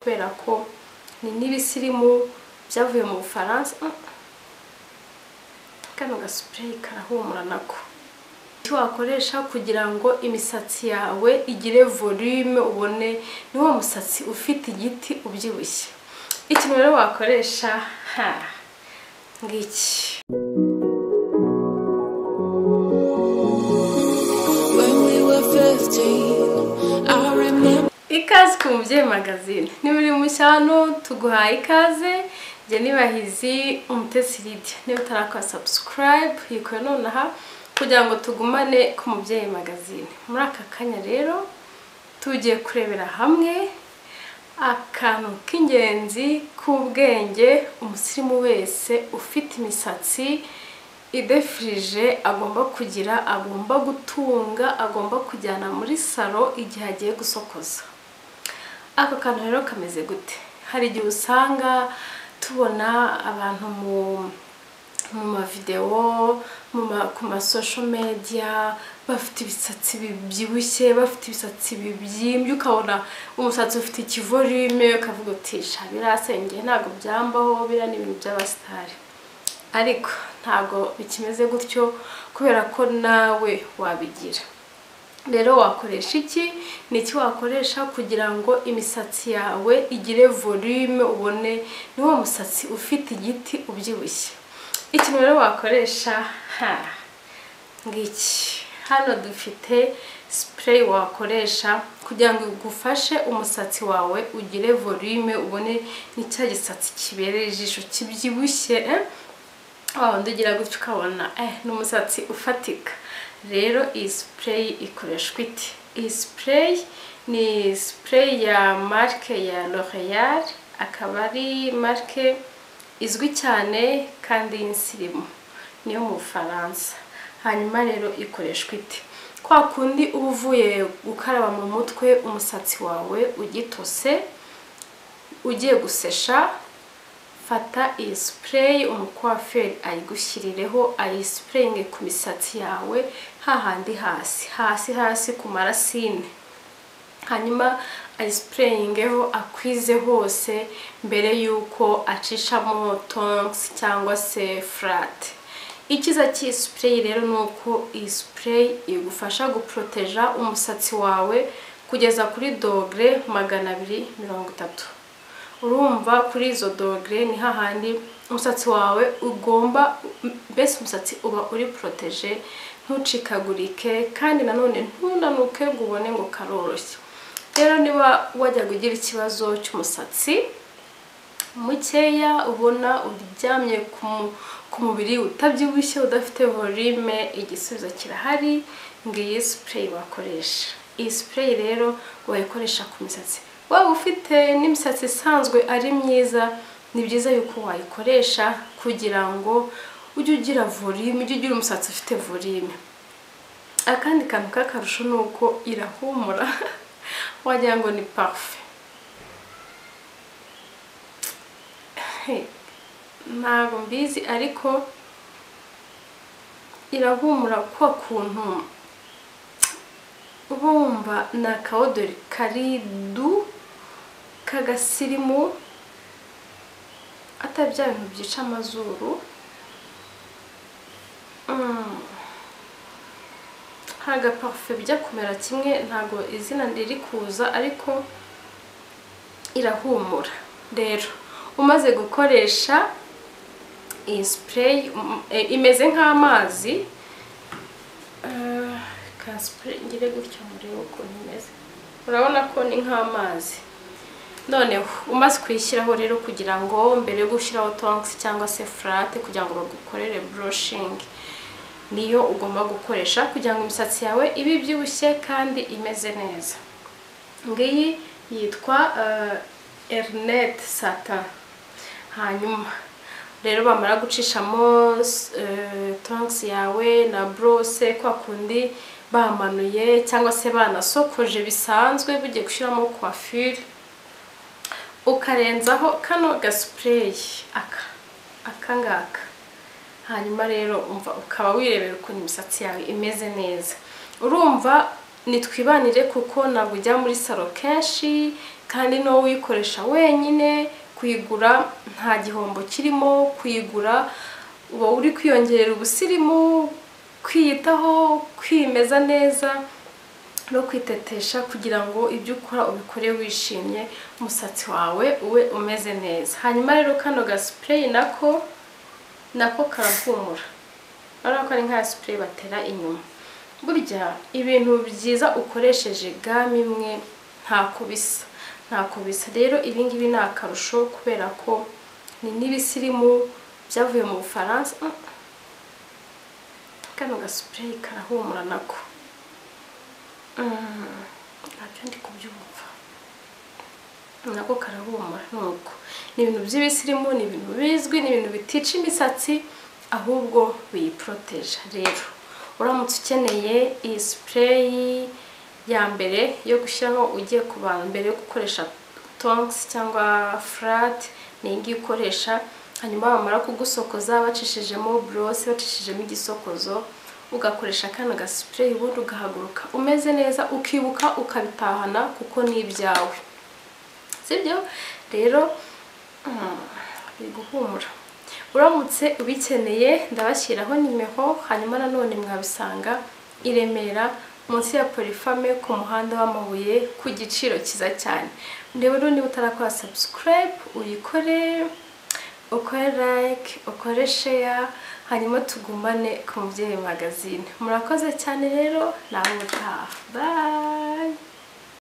kubera ko ni n'ibisirimu byavuye mu bufaransa kano gasupureyi karahumura nako icyo wakoresha kugira ngo imisatsi yawe igire volume ubone ni wa musatsi ufite igiti ubyibushye ikintu rero wakoresha ha ngiki When we were 15, I remember ikaze ku mubyeyi magazine niba uri mushya hano tuguhaye ikaze njye nibahizi umutesi lidia niba utarakora sabusikarayibu yikore nonaha kugira ngo tugumane ku mubyeyi magazine muri aka kanya rero tugiye kurebera hamwe akantu k'ingenzi k'ubwenge umusirimu wese ufite imisatsi idefirije agomba kugira agomba gutunga agomba kujyana muri salo igihe agiye gusokoza ako kantu rero kameze gute hari igihe usanga tubona abantu mu mu mavidewo mu ma- ku masosho media bafite ibisatsi bibyibushye bafite ibisatsi bibyimbye ukabona umusatsi ufite ikivorime ukavuga uti sha birasengeye ntabwo byambaho biriya ni ibintu by'abasitari ariko ntabwo bikimeze gutyo kubera ko nawe wabigira rero wakoresha iki ni iki wakoresha kugira ngo imisatsi yawe igire volume ubone ni wa musatsi ufite igiti ubyibushye ikintu rero wakoresha ha ngiki hano dufite sipureyi wakoresha kugira ngo igufashe umusatsi wawe ugire volume ubone ni cya gisatsi kibereye ijisho kibyibushye eh? wa wundi ugira gutyo ukabona eh, ni umusatsi ufatika rero iyi sipureyi ikoreshwa ite iyi sipureyi ni sipureyi ya marike ya l'oreal akaba ari marike izwi cyane kandi y'insirimu niyo mu bufaransa hanyuma rero ikoreshwa ite kwa kundi uba uvuye gukaraba mu mutwe umusatsi wawe ugitose ugiye gusesha fata iyi sipureyi umukwaferi ayigushyirireho ayisipureyinge ku misatsi yawe hahandi hasi hasi hasi ku marasine hanyuma ayisipureyingeho akwize hose mbere y'uko acishamo tonkisi cyangwa se furate icyiza cy'iyi sipureyi rero ni uko iyi sipureyi igufasha guporoteja umusatsi wawe kugeza kuri dogere magana abiri mirongo itatu urumva kuri izo dogere ni hahandi umusatsi wawe ugomba mbese umusatsi uba uri poroteje ntucikagurike kandi nanone ntunanuke ngo ubone ngo karoroshye rero niba wajyaga ugira ikibazo cy'umusatsi mukeya ubona uryamye ku mu- ku mubiri utabyibushye udafite volume igisubizo kirahari ngiyi sipureyi wakoresha iyi sipureyi rero wayikoresha ku misatsi waba ufite n'imisatsi isanzwe ari myiza ni byiza yuko wayikoresha kugira ngo ujye ugira volume ujye ugira umusatsi ufite volume akandi kantu k'akarusho ni uko irahumura wagira ngo ni parufe ntabwo mbizi ariko irahumura kwa kuntu uba wumva ni akawodori kari du k'agasirimu atari bya bintu byica amazuru Mm. hari agaparufe bijya kumera kimwe ntabwo izina riri kuza ariko irahumura rero umaze gukoresha iyi sipureyi um, eh, imeze nk'amazi Eh, ka sipureyi ngire gutya murebe ukuntu imeze urabona ko ni nk'amazi noneho umaze kuyishyiraho rero kugira ngo mbere yo gushyiraho tonkisi cyangwa se furate kugira ngo bagukorere buroshingi niyo ugomba gukoresha kugira ngo imisatsi yawe ibe ibyibushye kandi imeze neza ngiyi yitwa eh, erinete sata hanyuma rero bamara gucishamo eh, tongs yawe na brose kwa kundi bamanuye cyangwa se banasokoje bisanzwe bugiye gushyiramo coiffure ukarenzaho kano gasupureyi aka aka ngaka hanyuma rero umva ukaba wirebera ukuntu imisatsi yawe imeze neza urumva nitwibanire kuko ntabwo ujya muri salo kenshi kandi no uyikoresha wenyine kuyigura nta gihombo kirimo kuyigura uba uri kwiyongerera ubusirimu kwiyitaho kwimeza neza no kwitetesha kugira ngo ibyo ukora ubikore wishimye umusatsi wawe ube umeze neza hanyuma rero kano gasipureyi nako nako karahumura urabona ko ari nka sipureyi batera inyuma burya ibintu byiza ukoresheje gamu imwe ntako bisa ntako bisa rero ibi ngibi ni akarusho kubera ko ni n'ibisirimu byavuye mu bufaransa Mm. kano gasipureyi karahumura nako ntacyo ndi kubyumva nako karahumura nuko ni ibintu by'ibisirimu ni ibintu bizwi ni ibintu bitica imisatsi ahubwo biyiporoteje rero uramutse ukeneye iyi sipureyi ya mbere yo gushyiraho ugiye ku bantu mbere yo gukoresha tongs cyangwa flat ni iyi ngiyi ukoresha hanyuma bamara kugusokoza bacishijemo borose bacishijemo igisokozo ugakoresha kano gasipureyi ubundi ugahaguruka umeze neza ukibuka ukabitahana kuko ni ibyawe sibyo rero mm, biri guhumura uramutse ubikeneye ndabashyiraho nimero hanyuma nanone mwabisanga i Remera munsi ya Polifame ku muhanda w'amabuye ku giciro cyiza cyane rero niba utarakora subscribe uyikore ukore like ukore share hanyuma tugumane ku mubyeyi magazine murakoze cyane rero nawe utaha bye